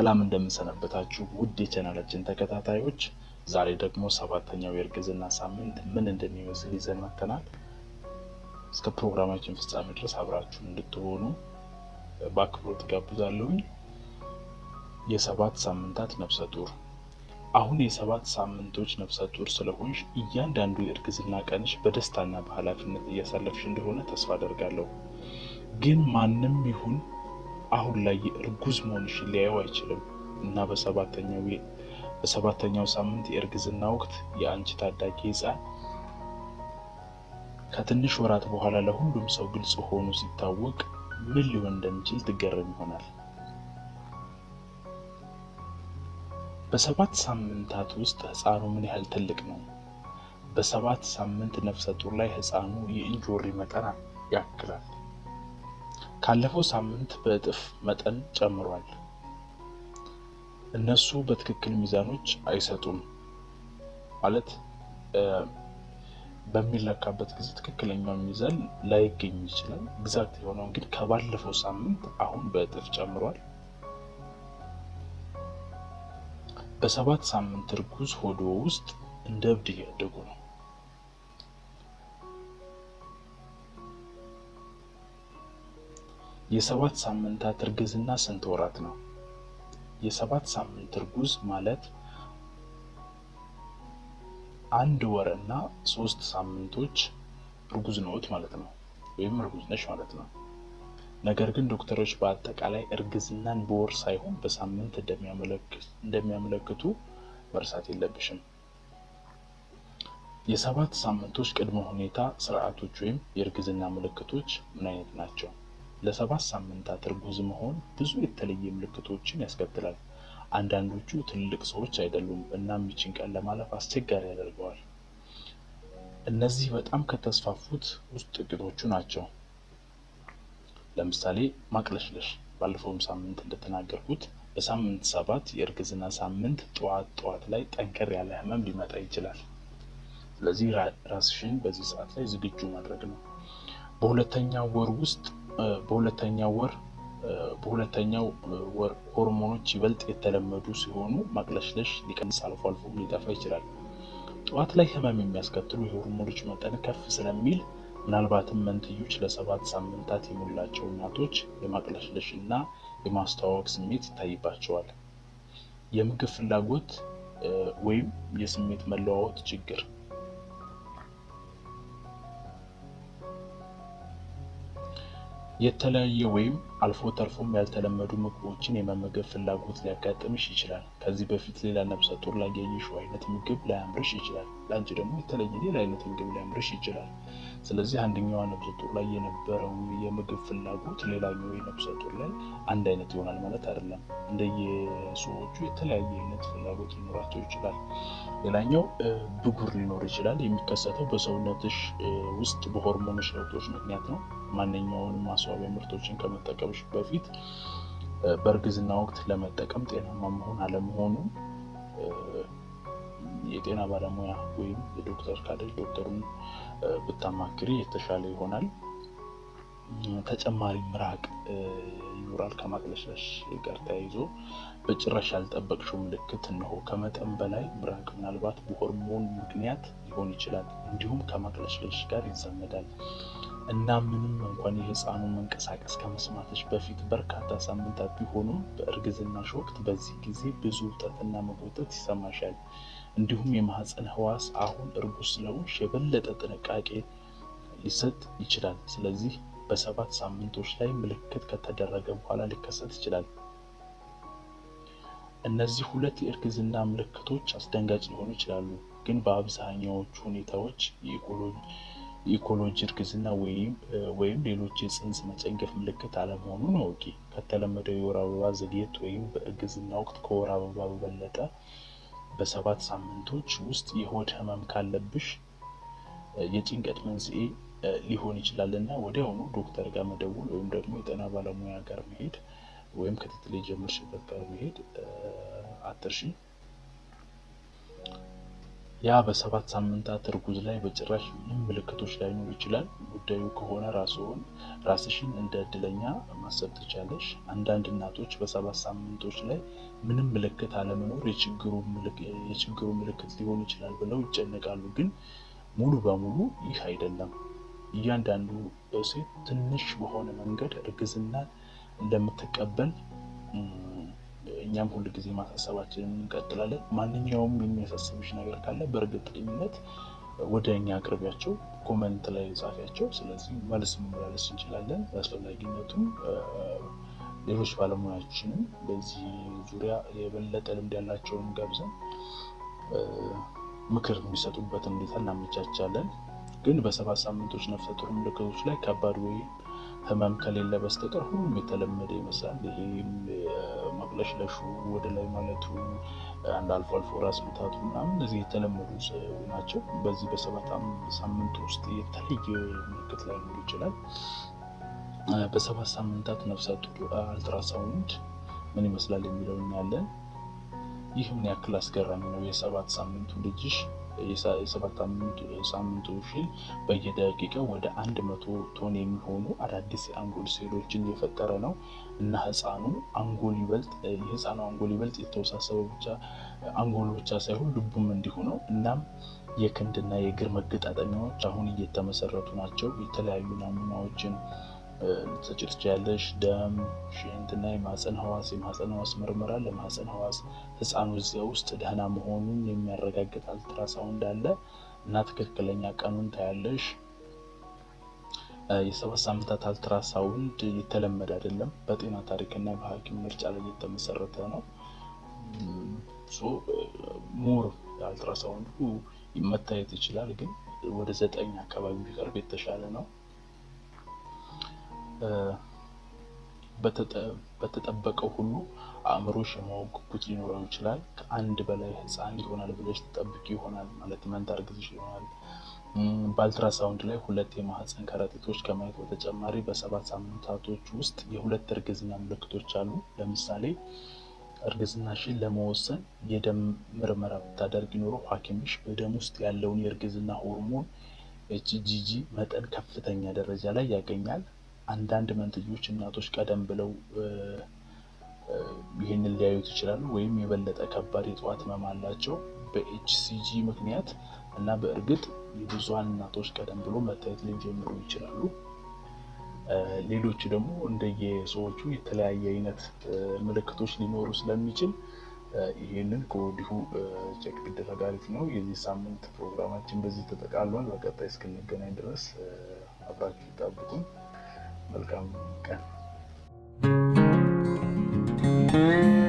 ሰላም እንደምንሰነበታችሁ ውድ የቻናላችን ተከታታዮች፣ ዛሬ ደግሞ ሰባተኛው የእርግዝና ሳምንት ምን እንደሚመስል ይዘን መጥተናል። እስከ ፕሮግራማችን ፍጻሜ ድረስ አብራችሁን እንድትሆኑ በአክብሮት ጋብዛለሁኝ። የሰባት ሳምንታት ነፍሰ ጡር። አሁን የሰባት ሳምንቶች ነፍሰ ጡር ስለሆንሽ እያንዳንዱ የእርግዝና ቀንሽ በደስታና በኃላፊነት እያሳለፍሽ እንደሆነ ተስፋ አደርጋለሁ። ግን ማንም ይሁን አሁን ላይ እርጉዝ መሆንሽን ሊያየው አይችልም እና በሰባተኛው በሰባተኛው ሳምንት የእርግዝና ወቅት የአንቺ ታዳጊ ሕፃን ከትንሽ ወራት በኋላ ለሁሉም ሰው ግልጽ ሆኖ ሲታወቅ ምን ሊሆን እንደሚችል ትገረም ይሆናል። በሰባት ሳምንታት ውስጥ ሕፃኑ ምን ያህል ትልቅ ነው? በሰባት ሳምንት ነፍሰ ጡር ላይ ሕፃኑ የእንጆሪ መጠን ያክላል። ካለፈው ሳምንት በእጥፍ መጠን ጨምሯል። እነሱ በትክክል ሚዛኖች አይሰጡም ማለት በሚለካበት ጊዜ ትክክለኛው ሚዛን ላይገኝ ይችላል። ግዛት የሆነው ግን ከባለፈው ሳምንት አሁን በእጥፍ ጨምሯል። በሰባት ሳምንት እርጉዝ ሆዶ ውስጥ እንደ እብድ እያደጉ ነው። የሰባት ሳምንታት እርግዝና ስንት ወራት ነው? የሰባት ሳምንት እርጉዝ ማለት አንድ ወር እና ሶስት ሳምንቶች እርጉዝ ነዎት ማለት ነው፣ ወይም እርጉዝ ነሽ ማለት ነው። ነገር ግን ዶክተሮች በአጠቃላይ እርግዝናን በወር ሳይሆን በሳምንት እንደሚያመለክቱ መርሳት የለብሽም። የሰባት ሳምንቶች ቅድመ ሁኔታ ስርዓቶች ወይም የእርግዝና ምልክቶች ምን አይነት ናቸው? ለሰባት ሳምንታት እርጉዝ መሆን ብዙ የተለየ ምልክቶችን ያስከትላል። አንዳንዶቹ ትልልቅ ሰዎች አይደሉም፣ እናም ይችን ቀን ለማለፍ አስቸጋሪ ያደርገዋል። እነዚህ በጣም ከተስፋፉት ውስጥ ጥቂቶቹ ናቸው። ለምሳሌ ማቅለሽለሽ፣ ባለፈውም ሳምንት እንደተናገርኩት በሳምንት ሰባት የእርግዝና ሳምንት ጠዋት ጠዋት ላይ ጠንከር ያለ ህመም ሊመጣ ይችላል። ስለዚህ ራስሽን በዚህ ሰዓት ላይ ዝግጁ ማድረግ ነው። በሁለተኛው ወር ውስጥ በሁለተኛው ወር በሁለተኛው ወር ሆርሞኖች ይበልጥ የተለመዱ ሲሆኑ ማቅለሽለሽ ሊቀንስ አልፎ አልፎ ሊጠፋ ይችላል። ጠዋት ላይ ህመም የሚያስከትሉ የሆርሞኖች መጠን ከፍ ስለሚል ምናልባትም መንትዮች ለሰባት ሳምንታት የሞላቸው እናቶች የማቅለሽለሽ እና የማስተዋወቅ ስሜት ይታይባቸዋል። የምግብ ፍላጎት ወይም የስሜት መለዋወጥ ችግር የተለያየ ወይም አልፎ ተርፎም ያልተለመዱ ምግቦችን የመመገብ ፍላጎት ሊያጋጥምሽ ይችላል። ከዚህ በፊት ሌላ ነፍሰ ጡር ላይ ያየሽው አይነት ምግብ ላያምርሽ ይችላል። ለአንቺ ደግሞ የተለየ ሌላ አይነት ምግብ ሊያምርሽ ይችላል። ስለዚህ አንደኛዋ ነፍሰ ጡር ላይ የነበረው የምግብ ፍላጎት ሌላኛው የነፍሰ ጡር ላይ አንድ አይነት ይሆናል ማለት አይደለም። እንደየሰዎቹ የተለያየ አይነት ፍላጎት ሊኖራቸው ይችላል። ሌላኛው ብጉር ሊኖር ይችላል። የሚከሰተው በሰውነትሽ ውስጥ በሆርሞኖች ለውጦች ምክንያት ነው። ማንኛውንም ማስዋቢያ ምርቶችን ከመጠቀምሽ በፊት በእርግዝና ወቅት ለመጠቀም ጤናማ መሆን አለመሆኑ የጤና ባለሙያ ወይም የዶክተር ካለች ዶክተሩን ብታማክሪ የተሻለ ይሆናል። ተጨማሪ ምራቅ ይኖራል ከማቅለሽለሽ ጋር ተያይዞ በጭራሽ ያልጠበቅሽው ምልክት እነሆ። ከመጠን በላይ ምራቅ ምናልባት በሆርሞን ምክንያት ሊሆን ይችላል፣ እንዲሁም ከማቅለሽለሽ ጋር ይዛመዳል እና ምንም እንኳን የህፃኑ መንቀሳቀስ ከመስማትሽ በፊት በርካታ ሳምንታት ቢሆኑም በእርግዝናሽ ወቅት በዚህ ጊዜ ብዙ ውጠትና መጎተት ይሰማሻል። እንዲሁም የማህፀን ህዋስ አሁን እርጉዝ ስለሆንሽ የበለጠ ጥንቃቄ ሊሰጥ ይችላል። ስለዚህ በሰባት ሳምንቶች ላይ ምልክት ከተደረገ በኋላ ሊከሰት ይችላል። እነዚህ ሁለት የእርግዝና ምልክቶች አስደንጋጭ ሊሆኑ ይችላሉ፣ ግን በአብዛኛዎቹ ሁኔታዎች የኢኮሎጂ እርግዝና ወይም ሌሎች የፅንስ መጨንገፍ ምልክት አለመሆኑን እወቂ። ከተለመደው የወር አበባ ዘግየት ወይም በእርግዝና ወቅት ከወር አበባ በበለጠ በሰባት ሳምንቶች ውስጥ የሆድ ህመም ካለብሽ የጭንቀት መንስኤ ሊሆን ይችላል እና ወዲያውኑ ዶክተር ጋር መደወል ወይም ደግሞ የጤና ባለሙያ ጋር መሄድ ወይም ክትትል የጀመርሽበት ጋር መሄድ አትርሺ። ያ በሰባት ሳምንታት እርጉዝ ላይ በጭራሽ ምንም ምልክቶች ላይኖር ይችላል። ውድ ጉዳዩ ከሆነ ራስዎን ራስሽን እንደ እድለኛ ማሰብ ትቻለሽ። አንዳንድ እናቶች በሰባት ሳምንቶች ላይ ምንም ምልክት አለመኖር የችግሩ ምልክት ሊሆን ይችላል ብለው ይጨነቃሉ። ግን ሙሉ በሙሉ ይህ አይደለም። እያንዳንዱ ሴት ትንሽ በሆነ መንገድ እርግዝናን እንደምትቀበል እኛም ሁል ጊዜ ማሳሰባችንን እንቀጥላለን። ማንኛውም የሚያሳስብሽ ነገር ካለ በእርግጠኝነት ወደ እኛ አቅርቢያቸው፣ ኮመንት ላይ ጻፊያቸው። ስለዚህ መልስ መመላለስ እንችላለን። አስፈላጊነቱም ሌሎች ባለሙያዎችንም በዚህ ዙሪያ የበለጠ ልምድ ያላቸውን ገብዘን ምክር የሚሰጡበትን ሁኔታ እናመቻቻለን። ግን በሰባት ሳምንቶች ነፍሰ ጡር ምልክቶች ላይ ከባድ ወይም ህመም ከሌለ በስተቀር ሁሉም የተለመደ ይመስላል። ይሄም መቅለሽለሹ፣ ወደ ላይ ማለቱ፣ አንድ አልፎ አልፎ ራስ ምታቱ ምናምን እነዚህ የተለመዱ ናቸው። በዚህ በሰባት ሳምንት ውስጥ የተለየ ምልክት ላይኖር ይችላል። በሰባት ሳምንታት ነፍሰ ጡር አልትራሳውንድ ምን ይመስላል የሚለው እናያለን። ይህ ምን ያክል አስገራሚ ነው! የሰባት ሳምንቱ ልጅሽ የሰባት ሳምንቱ ፊል በየደቂቃው ወደ አንድ መቶ ቶን የሚሆኑ አዳዲስ የአንጎል ሴሎችን የፈጠረ ነው እና ህፃኑ አንጎል ይበልጥ የህፃኑ አንጎል ይበልጥ የተወሳሰበ ብቻ አንጎል ብቻ ሳይሆን ልቡም እንዲሁ ነው። እናም የክንድና የእግር መገጣጠሚያዎች አሁን እየተመሰረቱ ናቸው። የተለያዩ ናሙናዎችን ልትሰጪ ትችያለሽ። ደም፣ ሽንትና የማህፀን ህዋስ የማህፀን ህዋስ ምርመራ ለማህፀን ህዋስ ህፃኑ እዚያ ውስጥ ደህና መሆኑን የሚያረጋግጥ አልትራሳውንድ አለ እና ትክክለኛ ቀኑን ታያለሽ። የሰባት ሳምንታት አልትራሳውንድ የተለመደ አይደለም። በጤና ታሪክና በሐኪም ምርጫ ላይ የተመሰረተ ነው። ሞር አልትራሳውንዱ መታየት ይችላል፣ ግን ወደ ዘጠኝ አካባቢ ቢቀርብ የተሻለ ነው። በተጠበቀው ሁሉ አእምሮሽ የማወቅ ጉጉት ሊኖረው ይችላል። ከአንድ በላይ ህፃን ይሆናል ብለሽ ትጠብቂ ይሆናል ማለት መንታ እርግዝሽ ይሆናል። በአልትራሳውንድ ላይ ሁለት የማህፀን ከረጢቶች ከማየት በተጨማሪ በሰባት ሳምንታቶች ውስጥ የሁለት እርግዝና ምልክቶች አሉ። ለምሳሌ እርግዝናሽን ለመወሰን የደም ምርመራ ብታደርግ ኖሮ ሐኪምሽ በደም ውስጥ ያለውን የእርግዝና ሆርሞን ኤችጂጂ መጠን ከፍተኛ ደረጃ ላይ ያገኛል። አንዳንድ መንትዮች እናቶች ቀደም ብለው ይህንን ሊያዩት ይችላሉ፣ ወይም የበለጠ ከባድ የጠዋት ህመም አላቸው በኤችሲጂ ምክንያት እና በእርግጥ የብዙሀን እናቶች ቀደም ብሎ መታየት ሊጀምሩ ይችላሉ። ሌሎች ደግሞ እንደየሰዎቹ የተለያየ አይነት ምልክቶች ሊኖሩ ስለሚችል ይህንን ከወዲሁ ቼክ ቢደረግ አሪፍ ነው። የዚህ ሳምንት ፕሮግራማችን በዚህ ተጠቃሏል። በቀጣይ እስክንገናኝ ድረስ አብራችሁ ይጠብቁን። መልካም ቀን